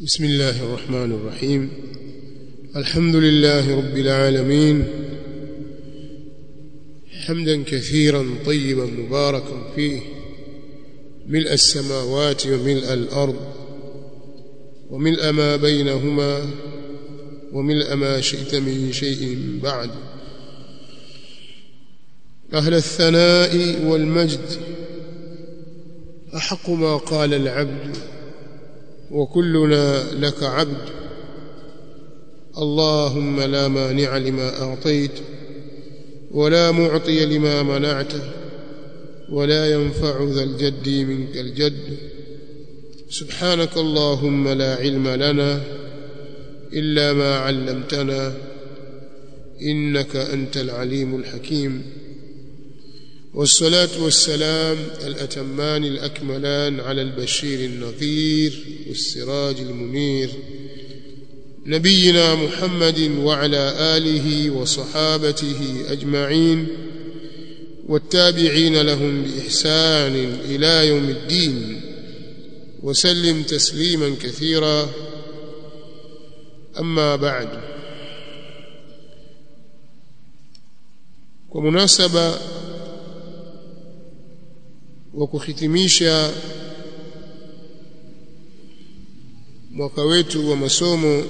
بسم الله الرحمن الرحيم الحمد لله رب العالمين حمدا كثيرا طيبا مباركا فيه ملء السماوات وملء الأرض وملء ما بينهما وملء ما شئت من شيء بعد أهل الثناء والمجد أحق ما قال العبد وكلنا لك عبد اللهم لا مانع لما أعطيت ولا معطي لما منعت ولا ينفع ذا الجد منك الجد سبحانك اللهم لا علم لنا إلا ما علمتنا إنك أنت العليم الحكيم والصلاة والسلام الأتمان الأكملان على البشير النذير والسراج المنير نبينا محمد وعلى آله وصحابته أجمعين والتابعين لهم بإحسان إلى يوم الدين وسلم تسليما كثيرا أما بعد ومناسبة wa kuhitimisha mwaka wetu wa masomo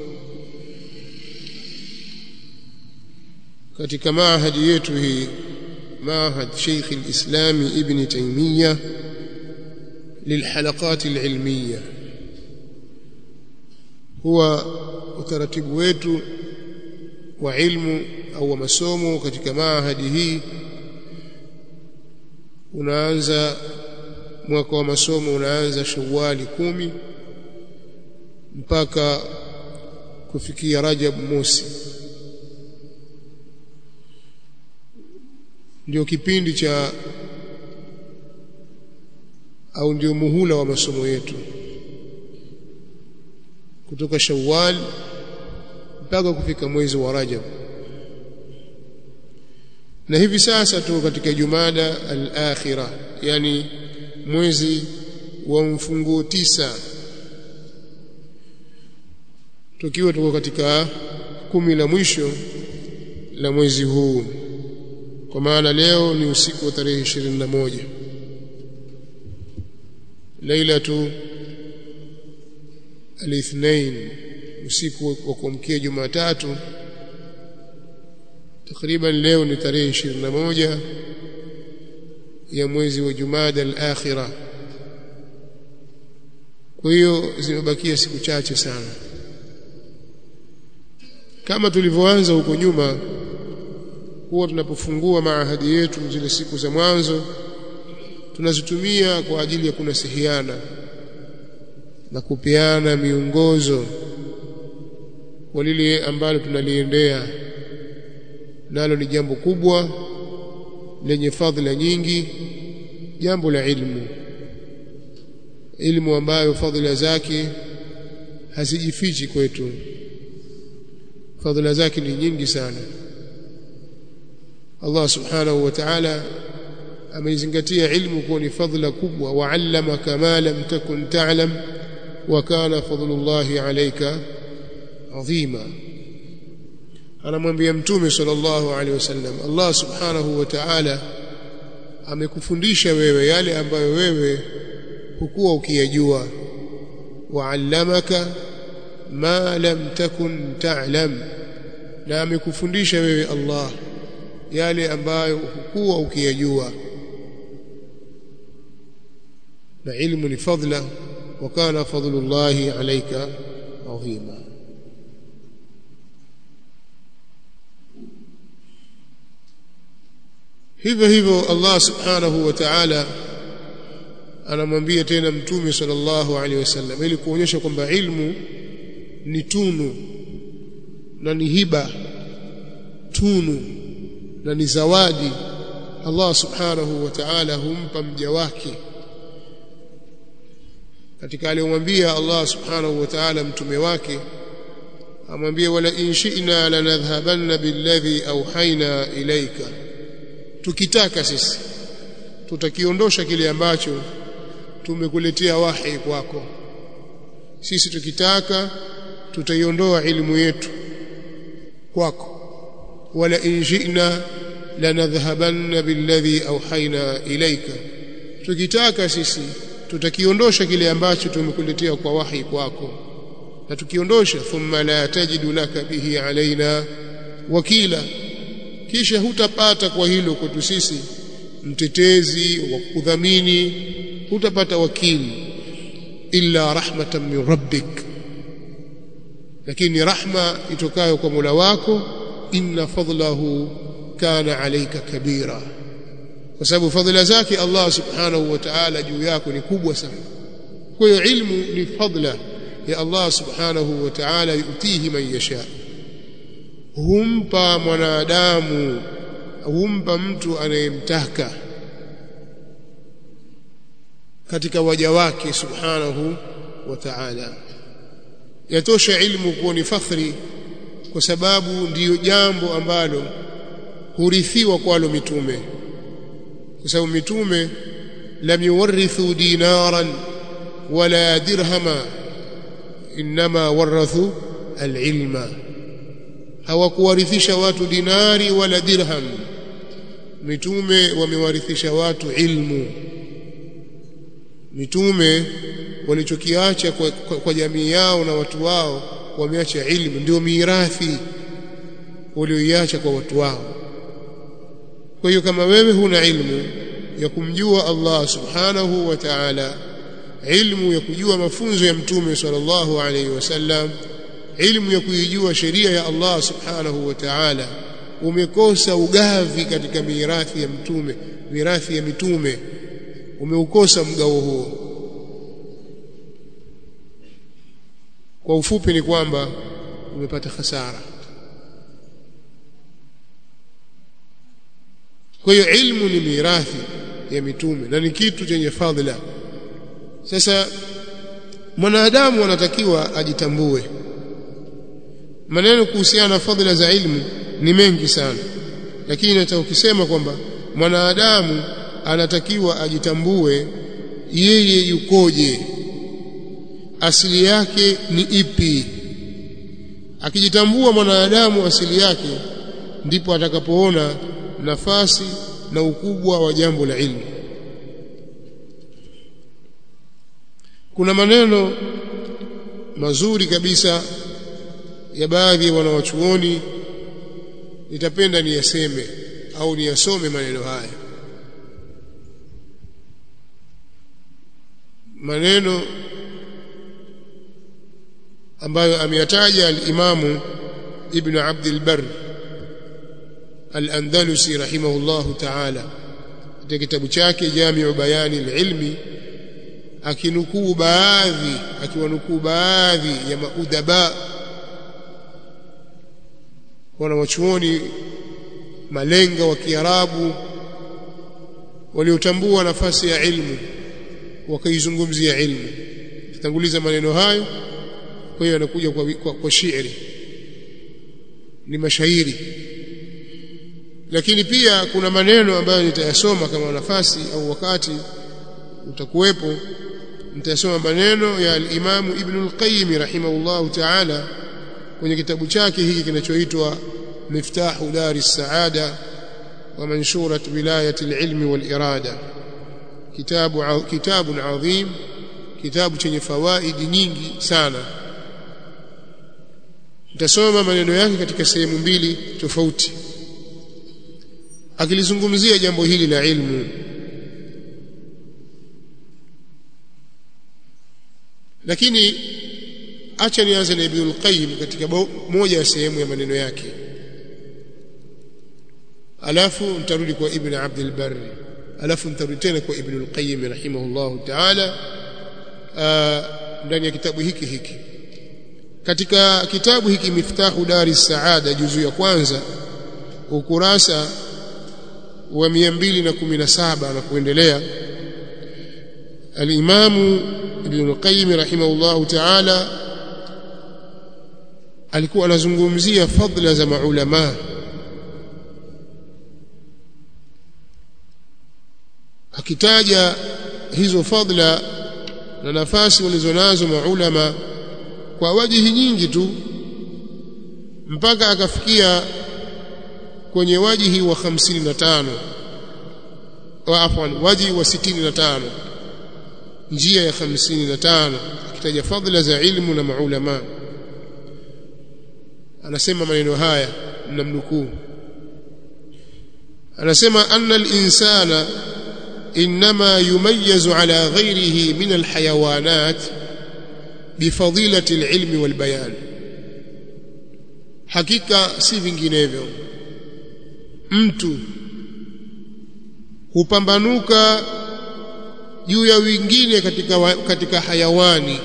katika maahadi yetu hii maahad Sheikh al-Islam Ibn Taymiyyah للحلقات العلمية هو utaratibu wetu wa ilmu au wa masomo katika maahadi hii unaanza mwaka wa masomo unaanza Shawwali kumi mpaka kufikia Rajab mosi ndio kipindi cha au ndio muhula wa masomo yetu kutoka Shawwal mpaka kufika mwezi wa Rajab na hivi sasa tuko katika Jumada al-akhira yani mwezi wa mfunguo tisa tukiwa tuko katika kumi la mwisho la mwezi huu kwa maana leo ni usiku wa tarehe 21 lailatu al-ithnain usiku wa kuamkia Jumatatu takriban leo ni tarehe 21 ya mwezi wa Jumada al-akhira kwa hiyo zimebakia siku chache sana kama tulivyoanza huko nyuma huwa tunapofungua maahadi yetu zile siku za mwanzo tunazitumia kwa ajili ya kunasihiana na kupeana miongozo kwa lile ambalo tunaliendea nalo ni jambo kubwa lenye fadhila nyingi jambo la ilmu ilmu ambayo fadhila zake hazijifichi kwetu fadhila zake ni nyingi sana Allah subhanahu wa ta'ala ameizingatia ilmu kuwa ni fadhila kubwa wa'allama kama lam takun ta'lam wa kana fadlullahi alayka adhima anamwambia mtume sallallahu alaihi wasallam Allah subhanahu wa ta'ala amekufundisha wewe yale ambayo wewe hukuwa ukiyajua wa'allamaka ma lam takun ta'lam na amekufundisha wewe Allah yale ambayo hukuwa ukiyajua na ilmu ni fadla wa kana fadlullahi alayka adhima hivyo hivyo Allah subhanahu wa ta'ala anamwambia tena mtume sallallahu alaihi wasallam ili kuonyesha kwamba ilmu ni tunu na ni hiba tunu na ni zawadi Allah subhanahu wa ta'ala humpa mja wake katika aliyomwambia Allah subhanahu wa ta'ala mtume wake amwambie wala in shi'na lanadhhabanna billadhi awhayna ilayka tukitaka sisi tutakiondosha kile ambacho tumekuletea wahi kwako sisi tukitaka tutaiondoa ilmu yetu kwako wala in ji'na lanadhhabanna billadhi awhayna ilayka tukitaka sisi tutakiondosha kile ambacho tumekuletea kwa wahi kwako na tukiondosha thumma la tajidu laka bihi alaina wakila kisha hutapata kwa hilo kwetu sisi mtetezi wa kudhamini hutapata wakili illa rahmatan min rabbik lakini rahma itokayo kwa Mola wako inna fadlahu kana alayka kabira kwa sababu fadhila zake Allah subhanahu wa ta'ala juu yako ni kubwa sana kwa hiyo ilmu ni fadla ya Allah subhanahu wa ta'ala yutihi man yasha humpa mwanadamu humpa mtu anayemtaka katika waja wake subhanahu wa ta'ala yatosha ilmu kuwa ni fakhri kwa sababu ndiyo jambo ambalo hurithiwa kwalo mitume kwa sababu mitume lam yuwarithu dinaran wala dirhama inma warathu alilma hawakuwarithisha watu dinari wala dirham mitume wamewarithisha watu ilmu mitume walichokiacha kwa, kwa, kwa jamii yao na watu wao wameacha ilmu ndio mirathi walioiacha kwa watu wao kwa hiyo kama wewe huna ilmu ya kumjua Allah subhanahu wa ta'ala ilmu ya kujua mafunzo ya mtume sallallahu alaihi wasallam ilmu ya kuijua sheria ya Allah subhanahu wa ta'ala umekosa ugavi katika mirathi ya mtume mirathi ya mitume umeukosa mgao huo kwa ufupi ni kwamba umepata hasara kwa hiyo ilmu ni mirathi ya mitume na ni kitu chenye fadhila sasa mwanadamu anatakiwa ajitambue maneno kuhusiana na fadhila za ilmu ni mengi sana lakini nataka ukisema kwamba mwanadamu anatakiwa ajitambue yeye yukoje asili yake ni ipi akijitambua mwanadamu asili yake ndipo atakapoona nafasi na ukubwa wa jambo la ilmu kuna maneno mazuri kabisa ya baadhi ya wanawachuoni nitapenda niyaseme au niyasome maneno haya maneno ambayo ameyataja al-Imamu Ibn Abd al-Barr al-Andalusi rahimahullahu ta'ala katika kitabu chake Jami'u Bayani al-Ilmi akinukuu baadhi akiwanukuu baadhi ya maudaba wanawachuoni malenga wa Kiarabu waliotambua nafasi ya ilmu wakaizungumzia ilmu tutanguliza maneno hayo kwa hiyo anakuja kwa, kwa, kwa shairi ni mashairi lakini pia kuna maneno ambayo nitayasoma kama nafasi au wakati utakuwepo nitasoma maneno ya al-Imam Ibn al-Qayyim rahimahullahu ta'ala kwenye kitabu chake hiki kinachoitwa Miftahu Dari Saada wa Manshurat Wilayati al-Ilmi wal-Irada kitabu kitabu adhim kitabu chenye fawaidi nyingi sana nitasoma maneno yake katika sehemu mbili tofauti akilizungumzia jambo hili la ilmu lakini acha nianze na Ibn al-Qayyim katika moja ya sehemu ya maneno yake alafu nitarudi kwa Ibn Abd al-Barr alafu nitarudi tena kwa Ibn al-Qayyim rahimahullah ta'ala ndani ya kitabu hiki hiki katika kitabu hiki Miftahu Dari Saada juzu ya kwanza ukurasa wa 217 na kuendelea al-Imamu Ibn Qayyim rahimahullahu ta'ala alikuwa anazungumzia fadla za maulama akitaja hizo fadla na nafasi walizonazo maulama kwa wajihi nyingi tu mpaka akafikia kwenye wajihi wa 55 wa afwan wajihi wa 65 njia ya 55 akitaja fadhila za ilmu na maulama anasema maneno haya mnamnukuu anasema anna al-insana inma yumayyazu ala ghayrihi min al-hayawanat bifadilati al-ilmi wal bayan hakika si vinginevyo mtu hupambanuka juu ya wengine katika wa, katika hayawani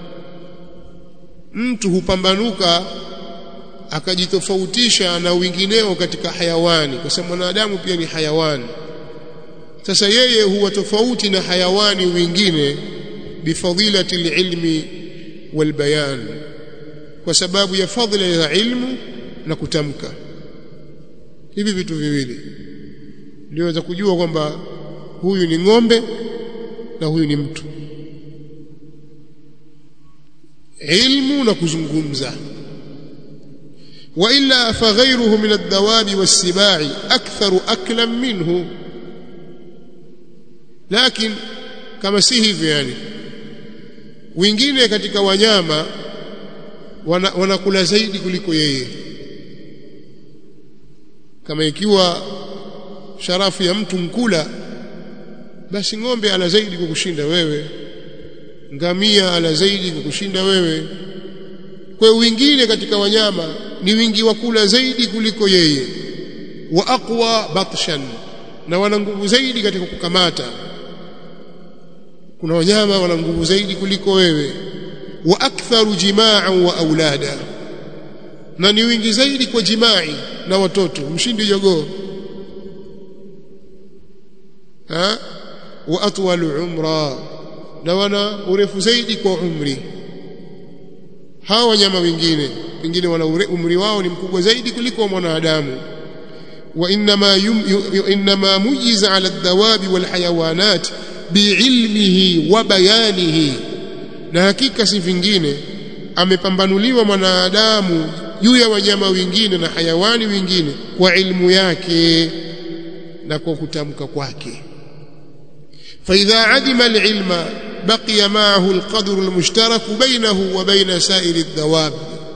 mtu hupambanuka akajitofautisha na wengineo katika hayawani kwa sababu mwanadamu pia ni hayawani sasa yeye huwa tofauti na hayawani wengine bifadilati ilmi walbayan kwa sababu ya fadhila ya ilmu na kutamka hivi vitu viwili ndio za kujua kwamba huyu ni ng'ombe na huyu ni mtu ilmu na kuzungumza وإلا فغيره من الدواب والسباع أكثر أكلا منه لكن كما si hivyo yani wengine katika wanyama wanakula wana zaidi kuliko yeye kama ikiwa sharafu ya mtu mkula basi ng'ombe ana zaidi kukushinda wewe ngamia ana zaidi kukushinda wewe kwa wengine katika wanyama ni wingi wa kula zaidi kuliko yeye wa aqwa batshan na wana nguvu zaidi katika kukamata kuna wanyama wana nguvu zaidi kuliko wewe wa aktharu jimaa'an wa aulada na ni wingi zaidi kwa jimai na watoto mshindi jogoo ha wa atwalu umra na wana urefu zaidi kwa umri hawa wanyama wengine pengine wana umri wao ni mkubwa zaidi kuliko mwanadamu wa inma inma mujiza ala dawabi wal hayawanat biilmihi wa bayanihi na hakika si vingine amepambanuliwa mwanadamu juu ya wanyama wengine na hayawani wengine kwa ilmu yake na kwa kutamka kwake فإذا عدم العلم بقي معه القدر المشترك بينه وبين سائر الدواب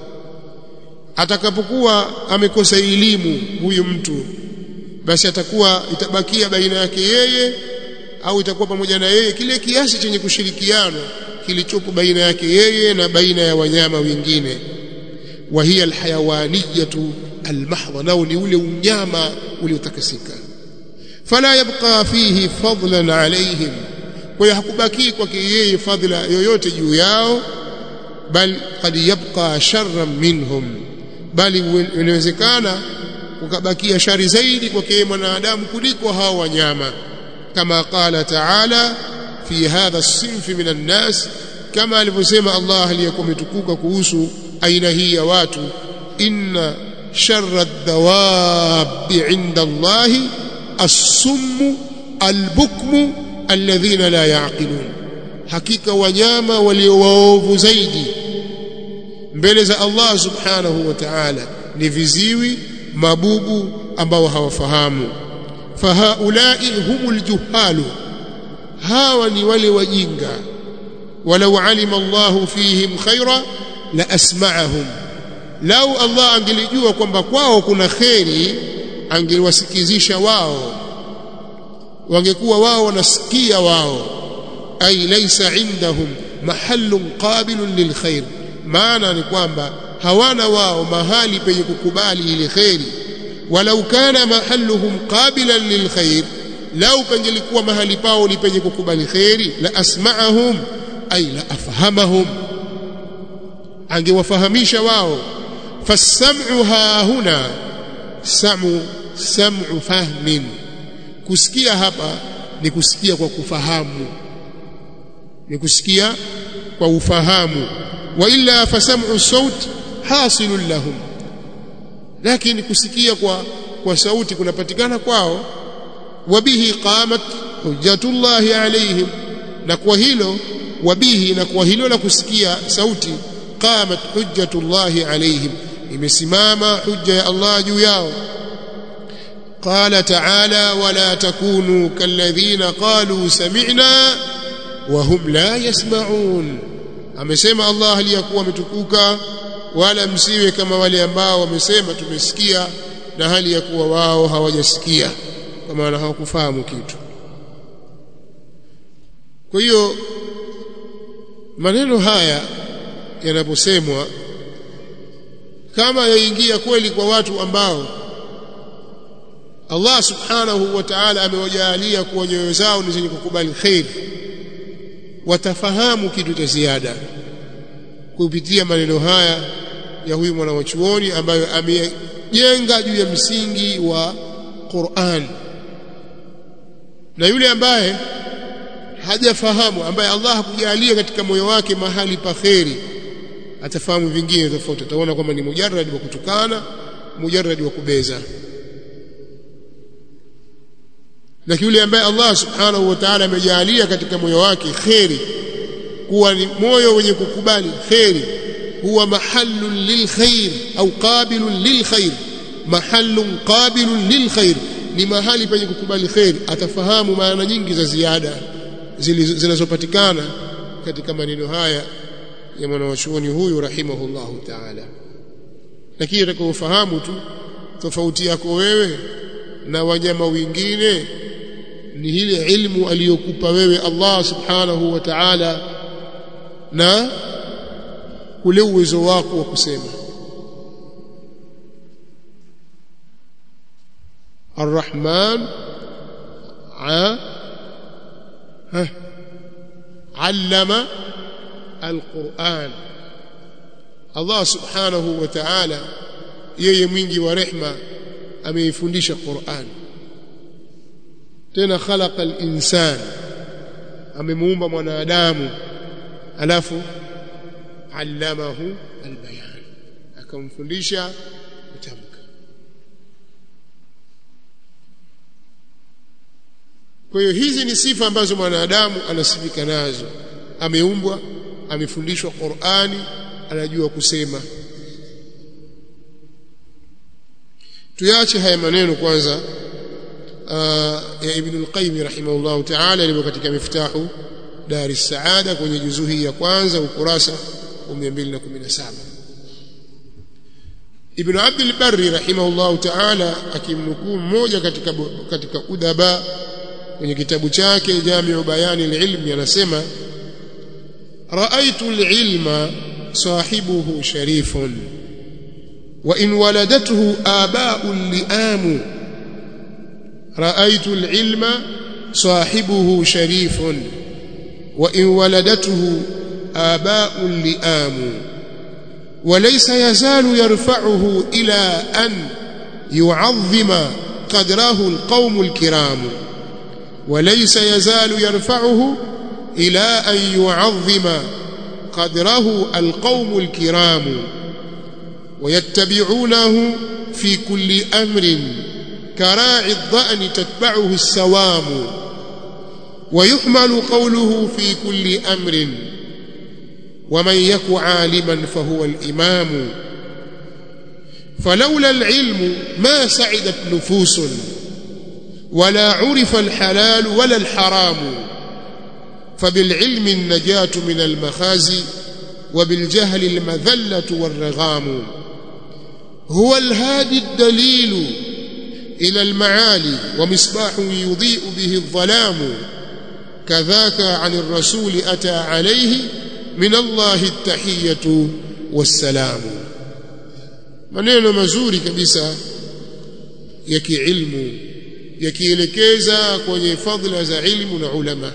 atakapokuwa amekosa elimu huyu mtu basi atakuwa itabakia baina yake yeye au itakuwa pamoja na yeye kile kiasi chenye kushirikiana kilichopo baina yake yeye na baina ya wanyama wengine wa hiya alhayawaniyatu almahdha nao ni ule unyama uliotakasika fala yabqa fihi fadlan alayhim kwa hiyo hakubaki kwake yeye fadhila yoyote juu yao bal qad yabqa sharran minhum bali inawezekana kukabakia shari zaidi kwake mwanadamu kuliko hao wanyama kama qala taala fi hadha as-sinf min an-nas kama alivyosema Allah aliyekuwa umetukuka kuhusu aina hii ya watu inna sharra ad-dawab 'inda Allah as-summ al-bukm alladhina la ya'qilun hakika wanyama walio waovu zaidi mbele za Allah subhanahu wa ta'ala ni viziwi mabubu ambao hawafahamu fahaulai humul juhalu hawa ni wale wajinga walau alima Allah fihim khaira la asma'ahum lau Allah angelijua kwamba kwao kuna kheri angeliwasikizisha wao wangekuwa wao wanasikia wao ay laysa indahum mahallun qabilun lilkhair maana ni kwamba hawana wao mahali penye kukubali ile khairi walau kana mahalluhum qabilan lilkhair lau pengelikuwa mahali pao ni penye kukubali khairi la asma'ahum ay la afhamahum angewafahamisha wao fasam'u ha huna sam'u sam'u fahmin kusikia hapa ni kusikia kwa kufahamu ni kusikia kwa ufahamu wa illa fasam'u saut hasilun lahum lakini kusikia kwa kwa sauti kunapatikana kwao wabihi qamat hujjatullahi alaihim na kwa hilo wabihi na kwa hilo la kusikia sauti qamat hujjatullahi alaihim imesimama hujja ya Allah juu yao قال تعالى ولا تكونوا كالذين قالوا سمعنا وهم لا يسمعون amesema Allah aliyakuwa ametukuka wala msiwe kama wale ambao wamesema tumesikia na hali ya kuwa wao hawajasikia kwa maana hawakufahamu kitu kwa hiyo maneno haya yanaposemwa kama yaingia kweli kwa watu ambao Allah subhanahu wa ta'ala amewajalia kuwa nyoyo zao ni zenye kukubali khair watafahamu kitu cha ziada kupitia maneno haya ya huyu mwanachuoni ambayo amejenga juu ya msingi wa Qur'an na yule ambaye hajafahamu ambaye Allah hakujalia katika moyo wake mahali pa kheri atafahamu vingine tofauti ataona kwamba ni mujarrad wa kutukana mujarrad wa kubeza lakini yule ambaye Allah subhanahu wa ta'ala amejalia katika moyo wake kheri kuwa ni moyo wenye kukubali kheri huwa mahallun lilkhair au qabilun lilkhair mahallun qabilun lilkhair ni mahali penye kukubali kheri atafahamu maana nyingi za ziada zinazopatikana katika maneno haya ya mwanawachuoni huyu rahimahullahu ta'ala lakini atakaofahamu tu tofauti yako wewe na wanyama wengine ni ile ilmu aliyokupa wewe Allah subhanahu wa ta'ala na ule uwezo wako wa kusema الرحمن علم القرآن الله سبحانه وتعالى yeye mwingi wa rehma ameifundisha Qur'an tena khalaqa al-insan amemuumba mwanadamu alafu allamahu al-bayan akamfundisha kutamka kwa hiyo hizi ni sifa ambazo mwanadamu anasifika nazo ameumbwa amefundishwa Qur'ani anajua kusema tuyache haya maneno kwanza ya Ibn al-Qayyim rahimahullah ta'ala ilivyo katika miftahu Dar es-Saada kwenye juzuu hii ya kwanza ukurasa wa 217 Ibn Abd al-Barri rahimahullah ta'ala akimnukuu mmoja katika katika udaba kwenye kitabu chake Jami'u Bayani al-Ilm anasema ra'aytu al-ilma sahibuhu sharifun وإن ولدته آباء لئام رأيت العلم صاحبه شريف وإن ولدته آباء لئام وليس يزال يرفعه إلى أن يعظم قدره القوم الكرام وليس يزال يرفعه إلى أن يعظم قدره القوم الكرام ويتبعونه في كل أمر كراعي الضأن تتبعه السوام ويحمل قوله في كل أمر ومن يك عالما فهو الإمام فلولا العلم ما سعدت نفوس ولا عرف الحلال ولا الحرام فبالعلم النجاة من المخازي وبالجهل المذلة والرغام هو الهادي الدليل إلى المعالي ومصباح يضيء به الظلام كذاك عن الرسول أتى عليه من الله التحية والسلام maneno mazuri kabisa ya kiilmu yakielekeza kwenye fadhila za ilmu na ulama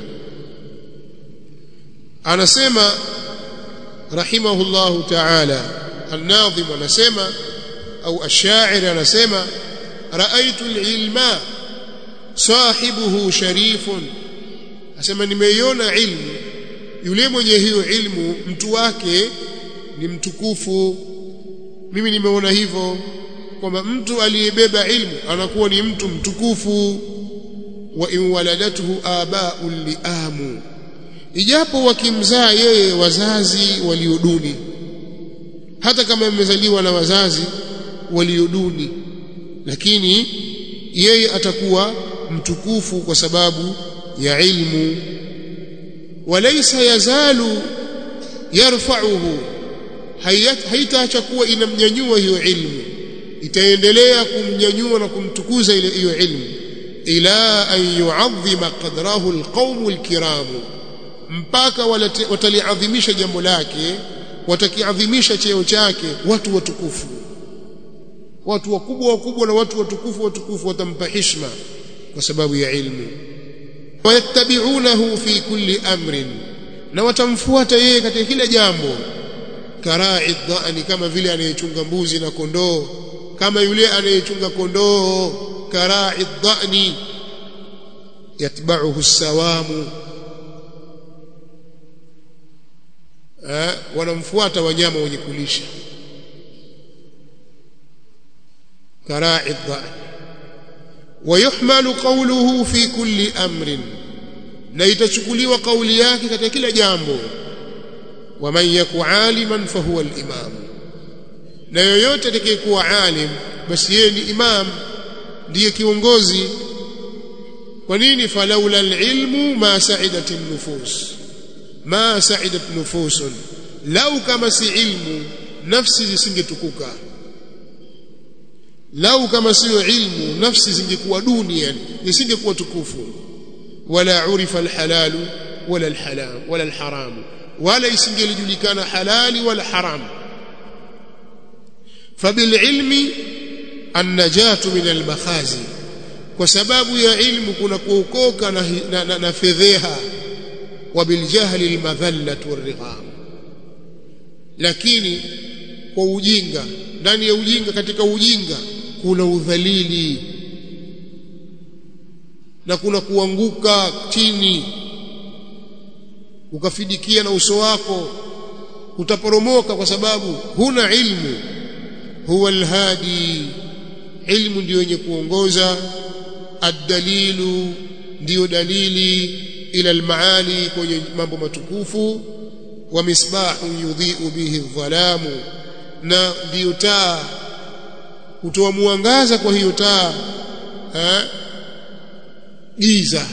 anasema rahimahullahu ta'ala an-nadhim anasema au ash-sha'ir anasema ra'aytu al-ilma sahibuhu sharifun asema nimeiona ilmu yule mwenye hiyo ilmu mtu wake ni mtukufu mimi nimeona hivyo kwamba mtu aliyebeba ilmu anakuwa ni mtu mtukufu wa in waladatuhu aba'un liamu ijapo wakimzaa yeye wazazi walioduni hata kama amezaliwa na wazazi walioduni lakini yeye atakuwa mtukufu kwa sababu ya ilmu walaysa yazalu yarfa'uhu haitaacha kuwa inamnyanyua hiyo ilmu itaendelea kumnyanyua na kumtukuza ile hiyo ilmu ila an yu'azzima qadrahu alqawmu alkiram mpaka wataliadhimisha jambo lake watakiadhimisha cheo chake watu watukufu watu wakubwa wakubwa na watu watukufu watukufu watampa heshima kwa sababu ya ilmu wayattabi'unahu fi kulli amrin na watamfuata yeye katika kila jambo karai dhani kama vile anayechunga mbuzi na kondoo kama yule anayechunga kondoo karai dhani yatba'uhu sawamu eh, wanamfuata wanyama wenye kulisha karai dhani ويحمل قوله في كل أمر na itachukuliwa kauli yake katika kila jambo waman yaku aliman fahuwa al-imam na yoyote atakayekuwa alim basi yeye ni imam ndiye kiongozi kwa nini falaula al-ilmu ma sa'idat an-nufus ma sa'idat nufusun lau kama si ilmu nafsi zisingetukuka lau kama siyo ilmu nafsi zingekuwa duni yani zisingekuwa tukufu wala urifa alhalalu wala alhalam wala alharam wala isingelijulikana halali wala haram fabililmi annajatu min almakhazi kwa sababu ya ilmu kuna kuokoka na, na, na, na fedheha wabiljahli almadhallatu warrigham lakini kwa ujinga ndani ya ujinga katika ujinga kuna udhalili na kuna kuanguka chini ukafidikia na uso wako utaporomoka kwa sababu huna ilmu huwa alhadi ilmu ndiyo yenye kuongoza ad-dalilu ndiyo dalili ila almaali kwenye mambo matukufu wa misbahu yudhi'u bihi dhalamu na ndiyo taa kutoa mwangaza kwa hiyo taa giza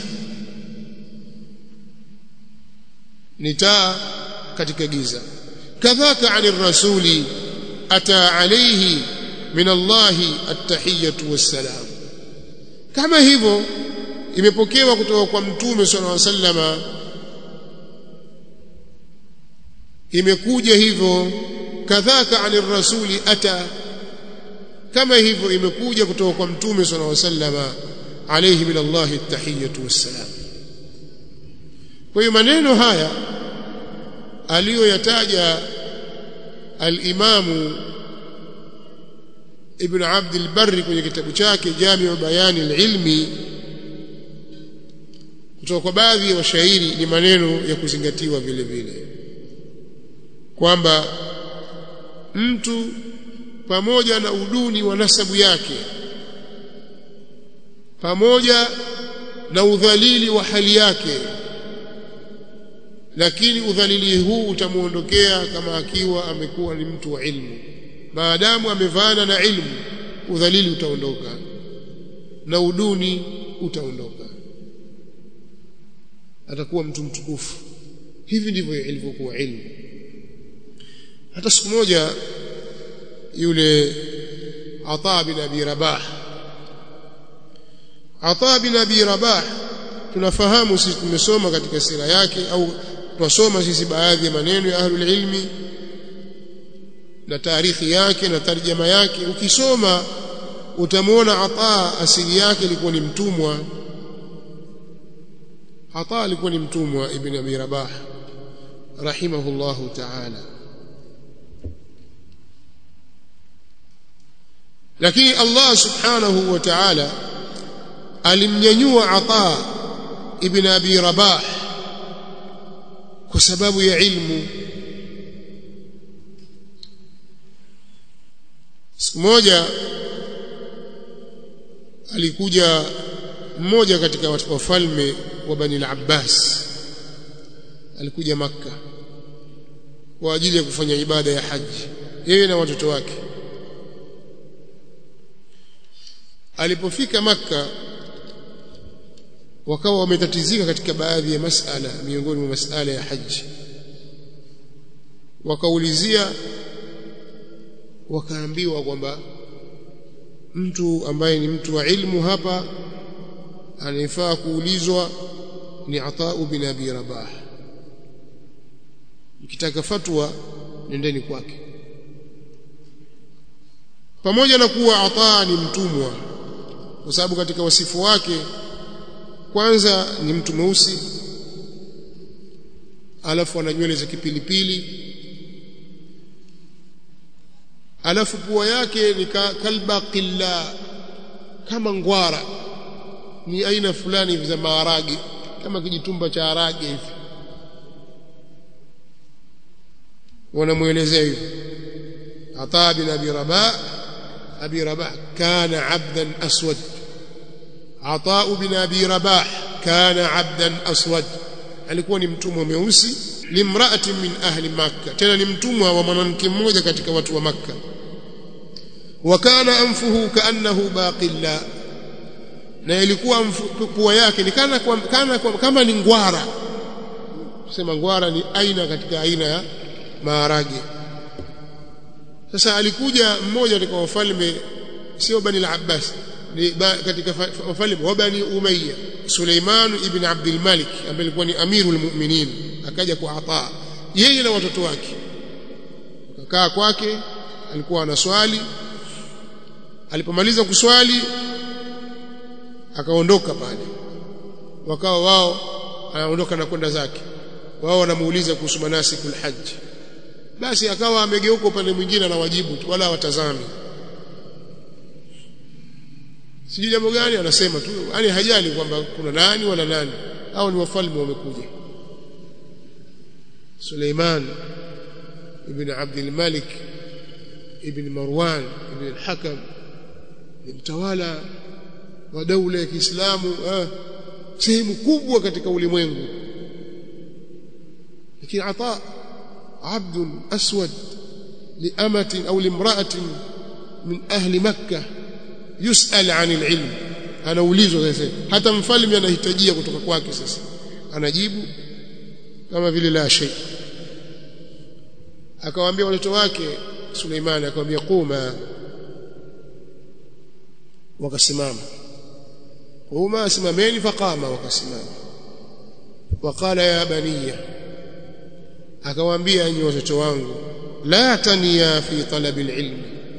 ni taa katika giza kadhaka ani rasuli ata alayhi min Allah at-tahiyatu was-salam kama hivyo imepokewa kutoka kwa mtume sallallahu alaihi wasallama imekuja hivyo kadhaka ani rasuli ata kama hivyo imekuja kutoka kwa mtume sallallahu alaihi wasallama alayhi min Allah at-tahiyatu was-salam kwa hiyo maneno haya aliyoyataja al-Imamu Ibn Abd al-Barr kwenye kitabu chake Jami'u Bayani al-Ilmi kutoka kwa baadhi ya washairi ni maneno ya kuzingatiwa vile vile kwamba mtu pamoja na uduni wa nasabu yake pamoja na udhalili wa hali yake lakini udhalili huu utamuondokea kama akiwa amekuwa ni mtu wa ilmu maadamu amevana na ilmu udhalili utaondoka na uduni utaondoka atakuwa mtu mtukufu hivi ndivyo ilivyokuwa ilmu hata siku moja yule Ata bin Abi Rabah Ata bin Abi Rabah tunafahamu sisi tumesoma katika sira yake au twasoma sisi baadhi ya maneno ya ahlul ilmi na taarikhi yake na tarjama yake ukisoma utamwona Ata asili yake ilikuwa ni mtumwa Ata alikuwa ni mtumwa ibn Abi Rabah rahimahullahu ta'ala lakini Allah subhanahu wa ta'ala alimnyanyua Ata ibn Abi Rabah kwa sababu ya ilmu siku moja alikuja mmoja katika wafalme wa Bani al-Abbas alikuja makka kwa ajili ya kufanya ibada ya haji yeye na watoto wake alipofika makka wakawa wametatizika katika baadhi ya masala miongoni mwa masala ya haji wakaulizia wakaambiwa kwamba mtu ambaye ni mtu wa ilmu hapa anayefaa kuulizwa ni Atau bin Abi Rabah mkitaka fatwa nendeni kwake pamoja na kuwa Ata ni mtumwa kwa sababu katika wasifu wake kwanza ni mtu mweusi alafu ana nywele za kipilipili alafu pua yake ni kalba qilla kama ngwara ni aina fulani hivi za maharage kama kijitumba cha harage hivi wanamuelezea hivi Ata bin Abi Rabah Abi Rabah kana abdan aswad Ata bin Abi Rabah kana abdan aswad alikuwa ni mtumwa mweusi limraati min ahli makkah tena ni mtumwa wa mwanamke mmoja katika watu wa makkah wa kana anfuhu kaannahu baqilla na ilikuwa pua yake ni kana, kana kama ni ngwara sema ngwara ni aina katika aina ya maharage sasa alikuja mmoja katika wafalme sio bani al-Abbas ni ba, katika wafalme wa bani Umayya Suleiman ibn Abdul Malik ambaye alikuwa ni amirul mu'minin akaja kwa Ata yeye na watoto wake akakaa kwake alikuwa anaswali alipomaliza kuswali akaondoka pale wakawa wao anaondoka na kwenda zake wao wanamuuliza kuhusu manasikul hajj basi akawa amegeuka upande mwingine na wajibu tu wala watazami sijui jambo gani anasema tu yani hajali kwamba kuna nani wala nani au ni wafalme wamekuja Suleiman ibn Abdul Malik ibn Marwan ibn al-Hakam ni mtawala wa daula ya Kiislamu ah, sehemu kubwa katika ulimwengu lakini ata عبد أسود لأمة أو لامرأة من أهل مكة يسأل عن العلم anaulizwa sasa hata mfalme anahitajia kutoka kwake sasa anajibu kama vile la shay akawaambia watoto wake Suleimani akamwambia quma wakasimama quma simameni faqama wakasimama waqala ya baniya akawaambia enyi watoto wangu la tania fi talabi alilm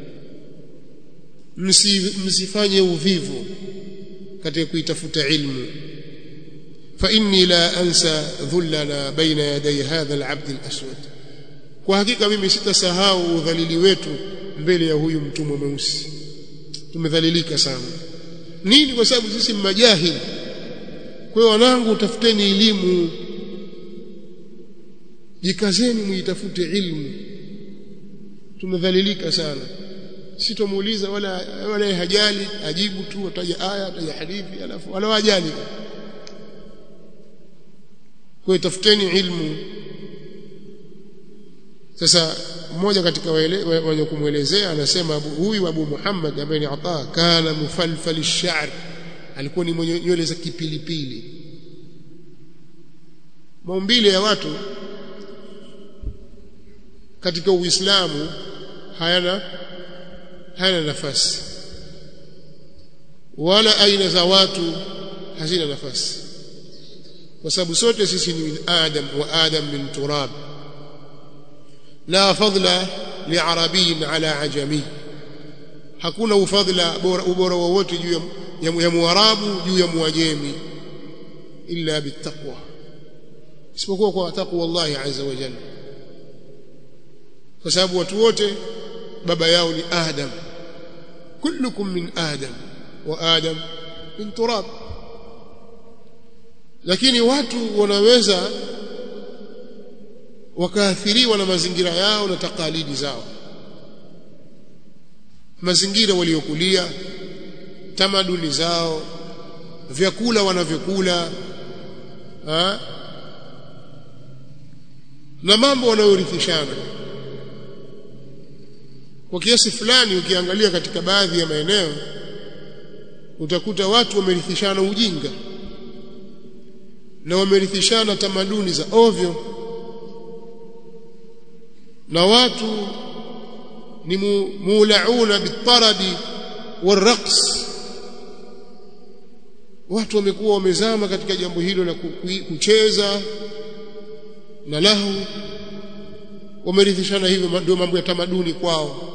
msifanye uvivu katika kuitafuta ilmu fa inni la ansa dhullana baina yaday hadha alabd alaswad kwa hakika mimi sitasahau udhalili wetu mbele ya huyu mtumwa mweusi tumedhalilika sana nini kwa sababu sisi majahili kwa hiyo wanangu utafuteni elimu jikazeni muitafute ilmu tumedhalilika sana sitomuuliza wala wala hajali ajibu tu ataja aya ataja hadithi alafu wala wajali kwa tafuteni ilmu sasa mmoja katika wenye kumwelezea anasema huyu Abu Muhammad ambaye ni Ata kana mufalfal ash-sha'r alikuwa ni mwenye nywele za kipilipili maumbile ya watu katika Uislamu hayana hayana nafasi wala aina za watu hazina nafasi kwa sababu sote sisi ni min adam wa adam min turab la fadla liarabiyin ala ajami hakuna ufadhila ubora wowote juu ya, ya muarabu juu ya muajemi illa bittaqwa isipokuwa kwa taqwa Allah azza wa jalla kwa sababu watu wote baba yao ni Adam kullukum min Adam wa Adam min turab lakini watu wanaweza wakaathiriwa na mazingira yao na takalidi zao mazingira waliokulia tamaduni zao vyakula wanavyokula na mambo wanayorithishana kwa kiasi fulani ukiangalia katika baadhi ya maeneo utakuta watu wamerithishana ujinga na wamerithishana tamaduni za ovyo na watu ni muulauna bitarabi waraqs watu wamekuwa wamezama katika jambo hilo la kucheza na lahu wamerithishana hivyo ndio mambo ya tamaduni kwao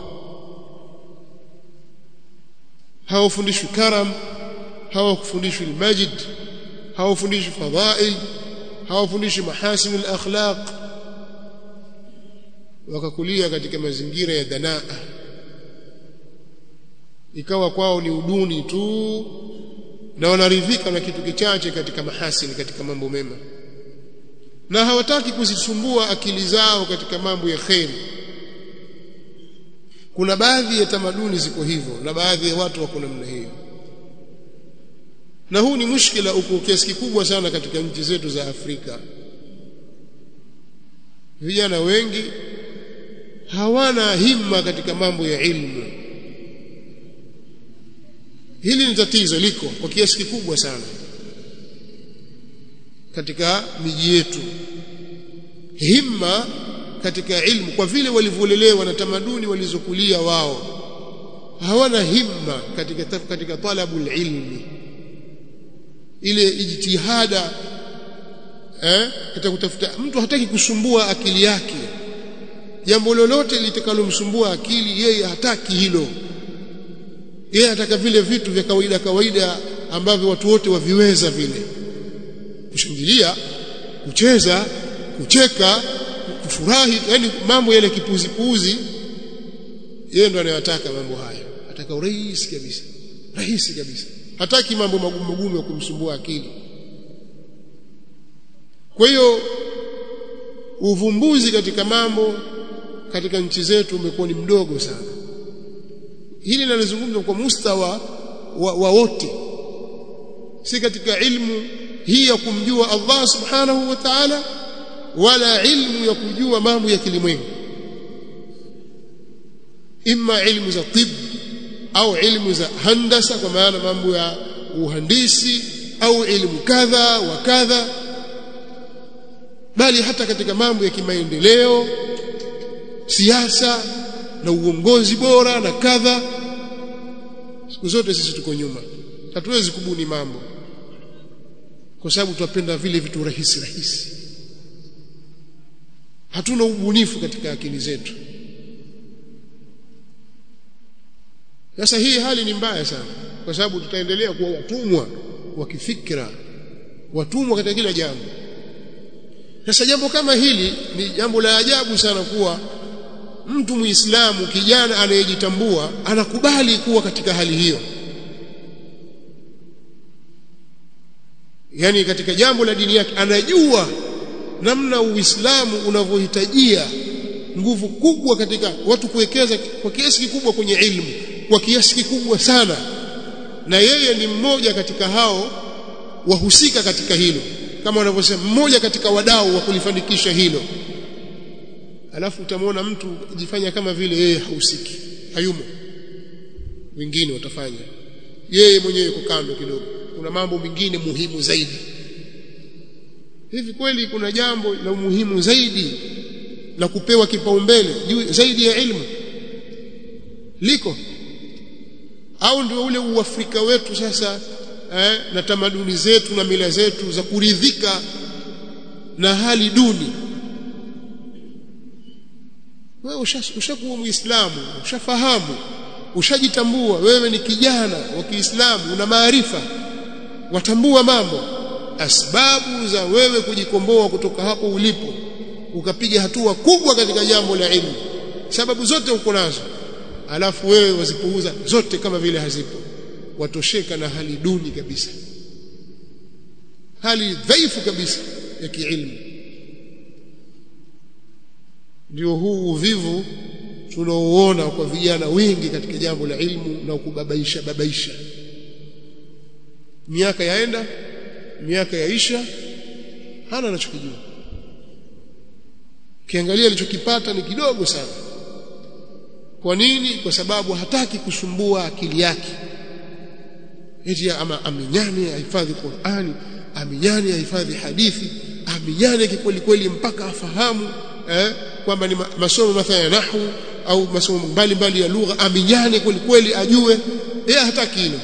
hawafundishwi karam hawafundishwi almajid hawafundishwi fadhail hawafundishwi mahasin alakhlaq wakakulia katika mazingira ya danaa ikawa kwao ni uduni tu na wanaridhika na kitu kichache katika mahasini katika mambo mema na hawataki kuzisumbua akili zao katika mambo ya kheri kuna baadhi ya tamaduni ziko hivyo na baadhi ya watu wako namna hiyo na huu ni mushkila uko kiasi kikubwa sana katika nchi zetu za Afrika vijana wengi hawana himma katika mambo ya ilmu hili ni tatizo liko kwa kiasi kikubwa sana katika miji yetu himma katika ilmu kwa vile walivyolelewa na tamaduni walizokulia wao hawana himma katika katika talabul ilmi ile ijtihada eh katika kutafuta mtu hataki kusumbua akili yake jambo lolote litakalomsumbua akili yeye hataki hilo yeye anataka vile vitu vya kawaida kawaida ambavyo watu wote waviweza vile kushangilia kucheza kucheka kufurahi yani mambo yale kipuzi puzi yeye ndo anayotaka mambo haya ataka urahisi kabisa rahisi kabisa hataki mambo magumu magumu ya kumsumbua akili kwa hiyo uvumbuzi katika mambo katika nchi zetu umekuwa ni mdogo sana hili nalizungumza kwa mustawa wa, wa wote si katika ilmu hii ya kumjua Allah subhanahu wa ta'ala wala ilmu ya kujua mambo ya kilimwengu imma ilmu za tib au ilmu za handasa kwa maana mambo ya uhandisi au ilmu kadha wa kadha bali hata katika mambo ya kimaendeleo siasa na uongozi bora na kadha siku zote sisi tuko nyuma hatuwezi kubuni mambo kwa sababu tunapenda vile vitu rahisi rahisi hatuna ubunifu katika akili zetu sasa hii hali ni mbaya sana kwa sababu tutaendelea kuwa watumwa wa kifikra watumwa katika kila jambo sasa jambo kama hili ni jambo la ajabu sana kuwa mtu muislamu kijana anayejitambua anakubali kuwa katika hali hiyo yani katika jambo la dini yake anajua namna uislamu unavyohitajia nguvu kubwa katika watu kuwekeza kwa kiasi kikubwa kwenye ilmu kwa kiasi kikubwa sana na yeye ni mmoja katika hao wahusika katika hilo kama wanavyosema mmoja katika wadau wa kulifanikisha hilo alafu utamwona mtu jifanya kama vile yeye hahusiki hayumo wengine watafanya yeye mwenyewe yuko kando kidogo kuna mambo mengine muhimu zaidi hivi kweli kuna jambo la umuhimu zaidi la kupewa kipaumbele zaidi ya ilmu liko au ndio ule uafrika wetu sasa eh, na tamaduni zetu na mila zetu za kuridhika na hali duni wewe ushakuwa muislamu ushafahamu ushajitambua wewe ni kijana wa Kiislamu una maarifa watambua mambo asbabu za wewe kujikomboa kutoka hapo ulipo ukapiga hatua kubwa katika jambo la ilmu sababu zote uko nazo alafu wewe wazipuuza zote kama vile hazipo watosheka na hali duni kabisa hali dhaifu kabisa ya kiilmu ndio huu uvivu tunaoona kwa vijana wengi katika jambo la ilmu na kubabaisha babaisha miaka yaenda miaka yaisha hana anachokijua ukiangalia alichokipata ni kidogo sana kwa nini kwa sababu hataki kusumbua akili yake eti ama aminyane ahifadhi Qur'ani aminyane ahifadhi hadithi aminyane kikweli kweli mpaka afahamu eh, kwamba ni masomo mathalan ya nahwu au masomo mbalimbali ya lugha aminyane kweli kweli ajue yeye hataki hilo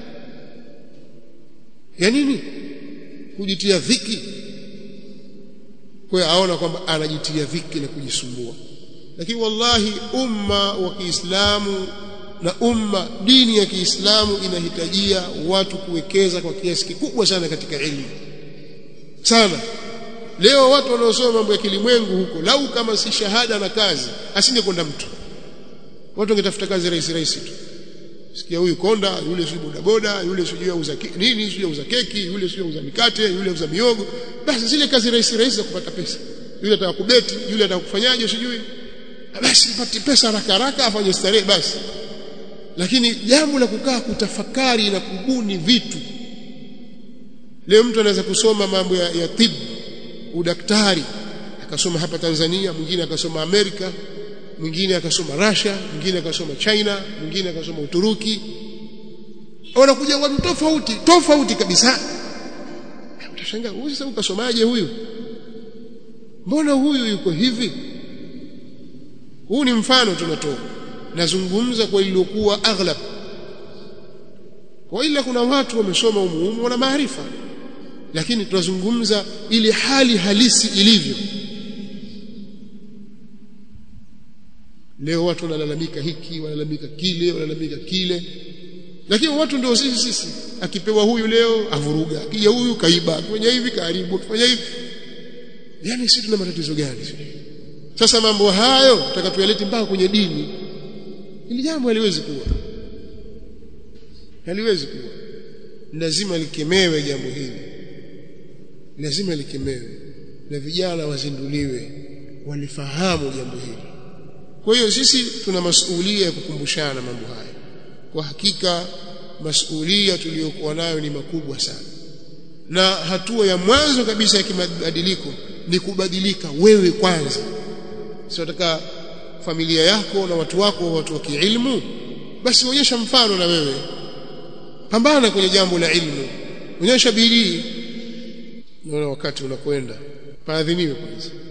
ya nini kujitia dhiki kwa hiyo aona kwamba anajitia dhiki na kujisumbua lakini wallahi umma wa Kiislamu na umma dini ya Kiislamu inahitajia watu kuwekeza kwa kiasi kikubwa sana katika elimu sana leo watu wanaosoma mambo ya kilimwengu huko lau kama si shahada na kazi asingekwenda mtu watu wangetafuta kazi rahisi rahisi tu sikia huyu konda yule sio bodaboda yule sio auza nini sio auza keki yule sio auza mikate yule auza miogo basi zile kazi rahisi rahisi za kupata pesa yule ataka kubeti yule ataka kufanyaje sijui basi pati pesa haraka haraka afanye starehe basi lakini jambo la kukaa kutafakari na kubuni vitu leo mtu anaweza kusoma mambo ya, ya tibu udaktari akasoma hapa Tanzania mwingine akasoma Amerika mwingine akasoma Russia mwingine akasoma China mwingine akasoma Uturuki wanakuja watu tofauti tofauti kabisa utashangaa huyu sasa ukasomaje huyu mbona huyu yuko hivi huu ni mfano tunatoa nazungumza kwa iliyokuwa aghlab kwa ila kuna watu wamesoma umuhimu wana maarifa lakini tunazungumza ile hali halisi ilivyo leo watu wanalalamika hiki wanalalamika kile wanalalamika kile lakini watu ndio sisi sisi akipewa huyu leo avuruga akija huyu kaiba akifanya hivi karibu akifanya hivi yani sisi tuna matatizo gani sasa mambo hayo tutaka tuyalete mpaka kwenye dini ili jambo haliwezi kuwa haliwezi kuwa lazima likemewe jambo hili lazima likemewe na vijana wazinduliwe walifahamu jambo hili kwa hiyo sisi tuna masuhulia ya kukumbushana mambo haya kwa hakika masuhulia tuliyokuwa nayo ni makubwa sana na hatua ya mwanzo kabisa ya kibadiliko ni kubadilika wewe kwanza sio nataka familia yako na watu wako watu wa kiilmu basi onyesha mfano na wewe pambana kwenye jambo la ilmu onyesha bidii naona wakati unakwenda paadhiniwe kwanza